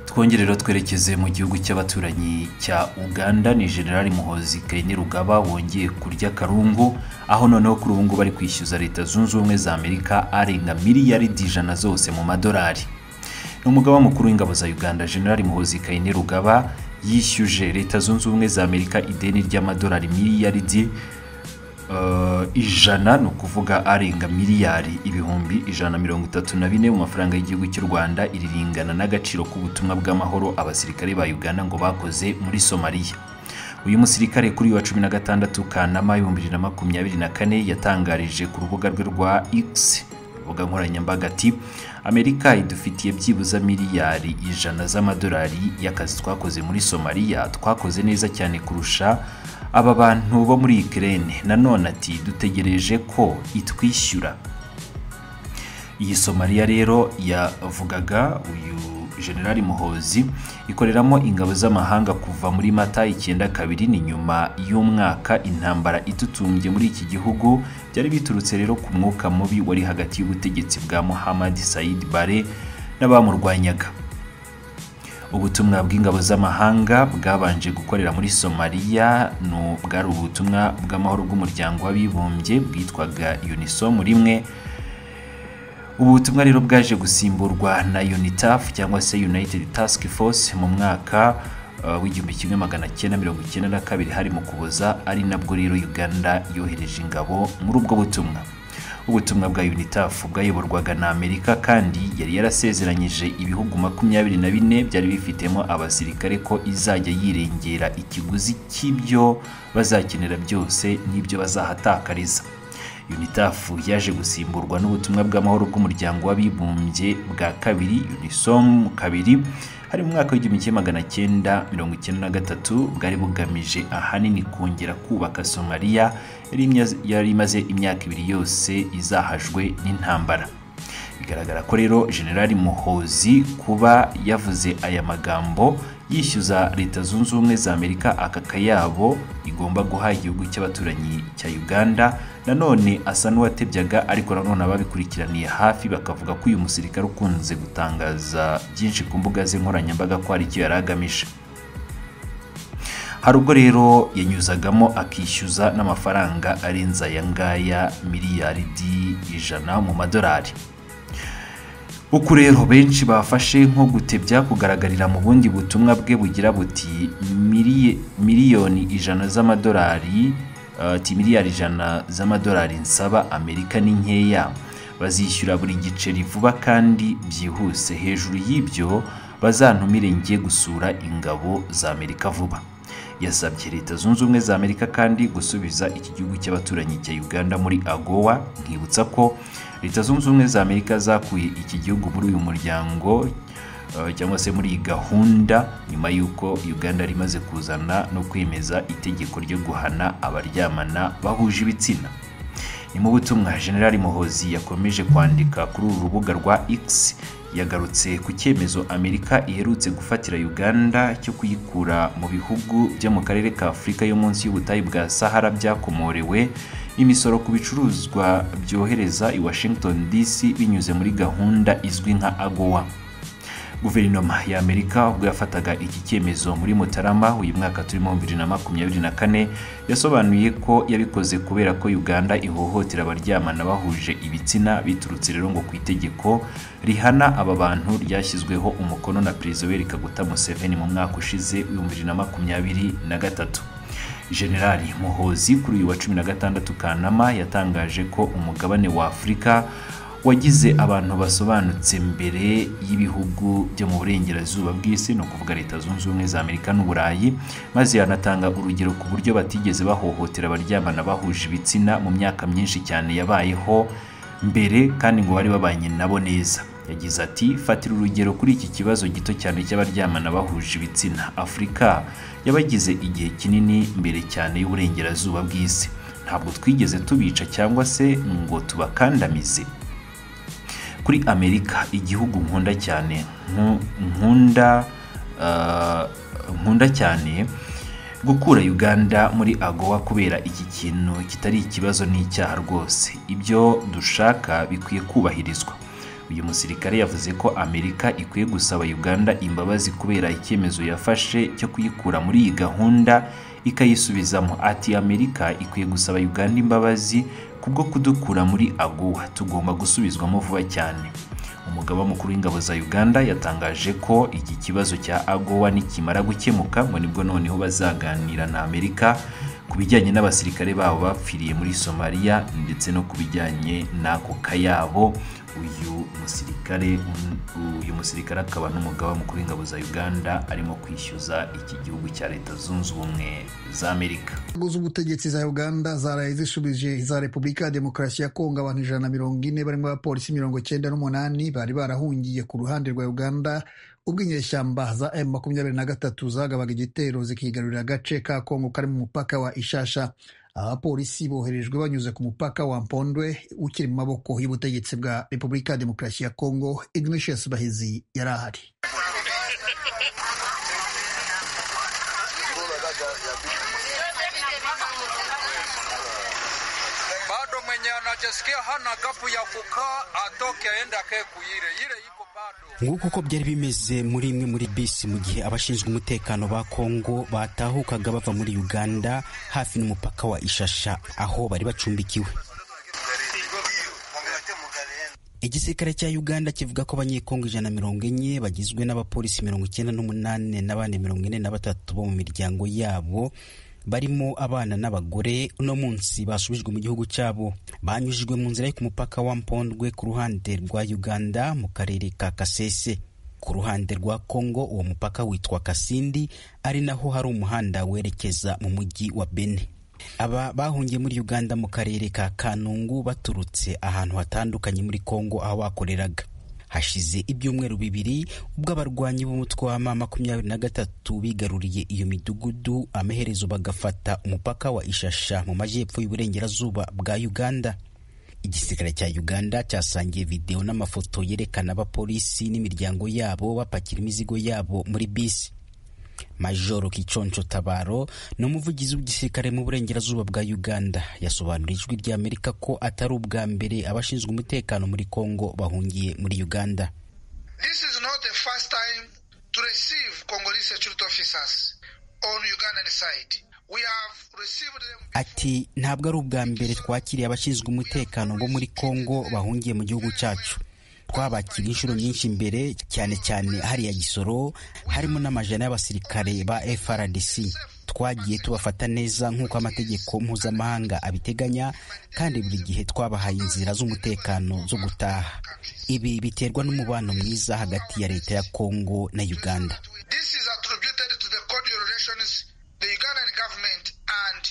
twongere rero twerekeze mu gihugu cy'abaturanyi cya uganda ni generali muhozi kainerugaba wongeye kurya karungu aho noneho kuri ubu ngubu ari kwishyuza leta zunze ubumwe za amerika arenga miliyaridi ijana zose mu madolari ni umugaba mukuru w'ingabo za uganda generali muhozi kainerugaba yishyuje leta zunze ubumwe za amerika ideni ry'amadolari miliyaridi eh, ijana ni ukuvuga arenga miliyari ibihumbi ijana na mirongo itatu na bine mu mafaranga y'igihugu cy'u rwanda iriringana n'agaciro k'ubutumwa bw'amahoro abasirikare ba uganda ngo bakoze muri somaliya uyu musirikare kuri uyu wa cumi na gatandatu kanama ibihumbi bibiri na makumyabiri na kane yatangarije ku rubuga rwe rwa x rubuga nkoranyambaga ati amerika idufitiye byibuze miliyari ijana z'amadolari y'akazi twakoze muri somaliya twakoze neza cyane kurusha aba bantu bo muri ikirere nanone ati dutegereje ko itwishyura iyi somaliya rero yavugaga uyu generali muhozi ikoreramo ingabo z'amahanga kuva muri mata icyenda kabiri ni nyuma y'umwaka intambara idutumbye muri iki gihugu byari biturutse rero ku mwuka mubi wari hagati y'ubutegetsi bwa muhammad said bare n'abamurwanyaga ubutumwa bw'ingabo z'amahanga bwabanje gukorera muri somaliya ni bwari ubutumwa bw'amahoro bw'umuryango w'abibumbye bwitwaga unisom rimwe ubu butumwa rero bwaje gusimburwa na UNITAF cyangwa se United Task Force mu mwaka uh, w'igihumbi kimwe magana cyenda mirongo icyenda na kabiri hari mu kuboza ari nabwo rero Uganda yohereje ingabo muri ubwo butumwa ubutumwa bwa UNITAF bwayoborwaga na Amerika kandi yari yarasezeranyije ibihugu makumyabiri na bine byari bifitemo abasirikare ko izajya yirengera ikiguzi cy'ibyo bazakenera byose n'ibyo bazahatakariza UNITAF yaje gusimburwa n'ubutumwa bw'amahoro bw'umuryango w'abibumbye bwa kabiri UNISOM kabiri hari mu mwaka w'igihumbi kimwe magana cyenda mirongo icyenda na gatatu bwari bugamije ahanini kongera kubaka Somaliya yari imya- yari imaze imyaka ibiri yose izahajwe n'intambara bigaragara ko rero generali muhozi kuba yavuze aya magambo yishyuza leta zunze ubumwe za amerika aka kayabo igomba guha igihugu cy'abaturanyi cya uganda nanone asa n'uwatebyaga ariko nanone ababikurikiraniye hafi bakavuga ko uyu musirikare ukunze gutangaza byinshi ku mbuga ze nkoranyambaga ko hari icyo yari agamije hari ubwo rero yanyuzagamo akishyuza n'amafaranga arenze aya ngaya miliyaridi ijana mu madolari uku rero benshi bafashe nko gutebya kugaragarira mu bundi butumwa bwe bugira buti "Miliye- miliyoni ijana z'amadolari eh, ati miliyari ijana z'amadolari nsaba amerika ni nkeya bazishyura buri giceri vuba kandi byihuse hejuru y'ibyo bazantumire njye gusura ingabo za amerika vuba yasabye leta zunze ubumwe za amerika kandi gusubiza iki gihugu cy'abaturanyi cya uganda muri agowa nkibutsa ko leta zunze ubumwe za amerika zakuye iki gihugu muri uyu muryango eh, cyangwa se muri iyi gahunda nyuma y'uko uganda yari imaze kuzana no kwemeza itegeko ryo guhana abaryamana bahuje ibitsina ni mu butumwa generali muhozi yakomeje kwandika kuri uru rubuga rwa x yagarutse ku cyemezo amerika iherutse gufatira uganda cyo kuyikura mu bihugu byo mu karere ka afurika yo munsi y'ubutayu bwa sahara byakomorewe imisoro ku bicuruzwa byohereza i washington dc binyuze muri gahunda izwi nka agowa guverinoma ya amerika ubwo yafataga iki cyemezo muri mutarama uyu mwaka turimo 2024 yasobanuye ko yabikoze kubera ko uganda ihohotera abaryamana bahuje ibitsina biturutse rero ngo ku itegeko rihana aba bantu ryashyizweho umukono na perezida w'eri kaguta museveni mu mwaka ushize w'ibihumbi bibiri na makumyabiri na gatatu generali muhozi kuri uyu wa cumi na gatandatu kanama yatangaje ko umugabane wa afurika wagize abantu basobanutse mbere y'ibihugu byo mu burengerazuba bw'isi ni ukuvuga leta zunze ubumwe za amerika n'uburayi maze yanatanga urugero ku buryo batigeze bahohotera abaryamana bahuje ibitsina mu myaka myinshi cyane yabayeho mbere kandi ngo bari babanye nabo neza yagize ati fatira urugero kuri iki kibazo gito cyane cy'abaryamana bahuje ibitsina afurika yabagize igihe kinini mbere cyane y'uburengerazuba bw'isi ntabwo twigeze tubica cyangwa se ngo tubakandamize kuri amerika igihugu nkunda cyane nku- nkunda ah, nkunda cyane gukura uganda muri agowa kubera iki kintu kitari ikibazo n'icyaha rwose ibyo dushaka bikwiye kubahirizwa uyu musirikare yavuze ko amerika ikwiye gusaba uganda imbabazi kubera icyemezo yafashe cyo kuyikura muri iyi gahunda ikayisubizamo ati amerika ikwiye gusaba uganda imbabazi kubwo kudukura muri aguwa tugomba gusubizwamo vuba cyane umugaba mukuru w'ingabo za uganda yatangaje ko iki kibazo cya agowa nikimara gukemuka ngo nibwo noneho bazaganira na amerika ku bijyanye n'abasirikare babo bapfiriye muri somaliya ndetse no ku bijyanye n'ako kayabo uyu musirikare uyu musirikare akaba n'umugaba mukuru w'ingabo za uganda arimo kwishyuza iki gihugu cya leta zunze ubumwe za amerika inzego z'ubutegetsi za uganda zaraye zishubije iza repubulika ya demokarasi ya kongo abantu ijana na mirongo ine barimo abapolisi mirongo cyenda n'umunani bari barahungiye ku ruhande rwa uganda ubwo inyeshyamba za emu makumyabiri na gatatu zagabaga igitero zikigarurira agace ka kongo kari mu mupaka wa ishasha abapolisi boherejwe banyuze ku mupaka wa mpondwe ukiri mu maboko y'ubutegetsi bwa repubulika ya demokarasi ya kongo ignatius bahizi yari ahari bado mwenye anajisikia hana gapu ya kukaa atoke aende akae kuire ile iko bado nk'uko uko byari bimeze muri imwe muri bisi mu gihe abashinzwe umutekano ba kongo batahukaga bava muri uganda hafi n'umupaka wa ishasha aho bari bacumbikiwe igisirikare cya uganda kivuga ko abanyekongo ijana na mirongo enye bagizwe n'abapolisi mirongo icyenda n'umunani n'abandi mirongo ine na batatu bo mu miryango yabo barimo abana n'abagore uno munsi basubijwe mu gihugu cyabo banyujijwe mu nzira yo ku mupaka wa mpondwe ku ruhande rwa uganda mu karere ka kasese ku ruhande rwa kongo uwo mupaka witwa kasindi ari naho hari umuhanda werekeza mu mujyi wa bene aba bahungiye muri uganda mu karere ka kanungu baturutse ahantu hatandukanye muri kongo aho bakoreraga hashize ibyumweru bibiri ubwo abarwanyi b'umutwe wa ma makumyabiri na gatatu bigaruriye iyo midugudu amaherezo bagafata umupaka wa ishasha mu majyepfo y'uburengerazuba bwa uganda igisirikare cya uganda cyasangiye videwo n'amafoto yerekana abapolisi n'imiryango yabo bapakira imizigo yabo muri bisi majoro kiconco tabaro ni umuvugizi w'igisirikare mu burengerazuba bwa uganda yasobanuriye ijwi rya amerika ko atari ubwa mbere abashinzwe umutekano muri kongo bahungiye muri uganda This is not the first time to receive Congolese security officers on Ugandan side. We have received them ati ntabwo ari ubwa mbere twakiriye abashinzwe umutekano bo muri kongo bahungiye mu gihugu cyacu twabakiriye inshuro nyinshi mbere cyane cyane hariya gisoro harimo n'amajana y'abasirikare ba frdc twagiye tubafata neza nk'uko amategeko mpuzamahanga abiteganya kandi buri gihe twabahaye inzira z'umutekano zo gutaha ibi biterwa n'umubano mwiza hagati ya leta ya kongo na uganda This is attributed to the cordial relations the Ugandan government and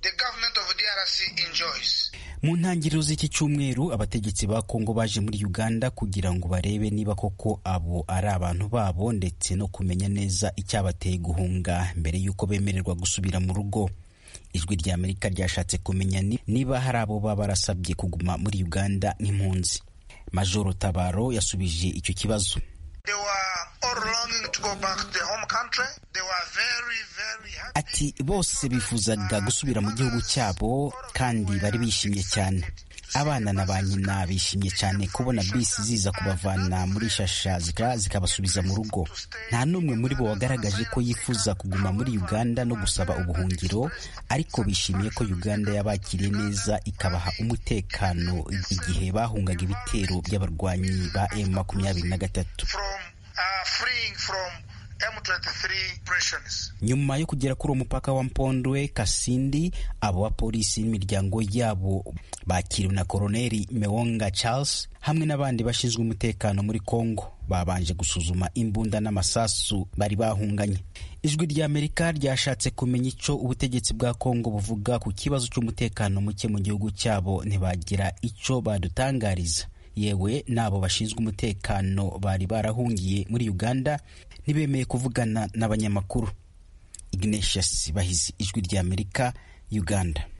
the government of DRC enjoys. mu ntangiriro z'iki cyumweru abategetsi ba kongo baje muri uganda kugira ngo barebe niba koko abo ari abantu babo ndetse no kumenya neza icyabateye guhunga mbere y'uko bemererwa gusubira mu rugo ijwi rya amerika ryashatse kumenya ni- niba hari abo baba barasabye kuguma muri uganda nk'impunzi majoro tabaro yasubije icyo kibazo They were all longing to go back to their home country. They were very, very happy. ati bose bifuzaga gusubira mu gihugu cyabo kandi bari bishimye cyane abana na ba nyina bishimye cyane kubona bisi ziza kubavana muri shasha zika- zikabasubiza mu rugo nta n'umwe muri bo wagaragaje ko yifuza kuguma muri uganda no gusaba ubuhungiro ariko bishimiye ko uganda yabakiriye neza ikabaha umutekano igihe bahungaga ibitero by'abarwanyi ba m makumyabiri na gatatu from uh, freeing from M23 prisons. nyuma yo kugera kuri uwo mupaka wa mpondwe kasindi abo bapolisi n'imiryango yabo bakiriwe na koroneli mewonga charles hamwe n'abandi bashinzwe umutekano muri congo babanje gusuzuma imbunda n'amasasu bari bahunganye ijwi rya amerika ryashatse kumenya icyo ubutegetsi bwa congo buvuga ku kibazo cy'umutekano muke mu gihugu cyabo ntibagira icyo badutangariza yewe n'abo bashinzwe umutekano bari barahungiye muri uganda ntibemeye kuvugana n'abanyamakuru ignatius bahizi ijwi ry'amerika uganda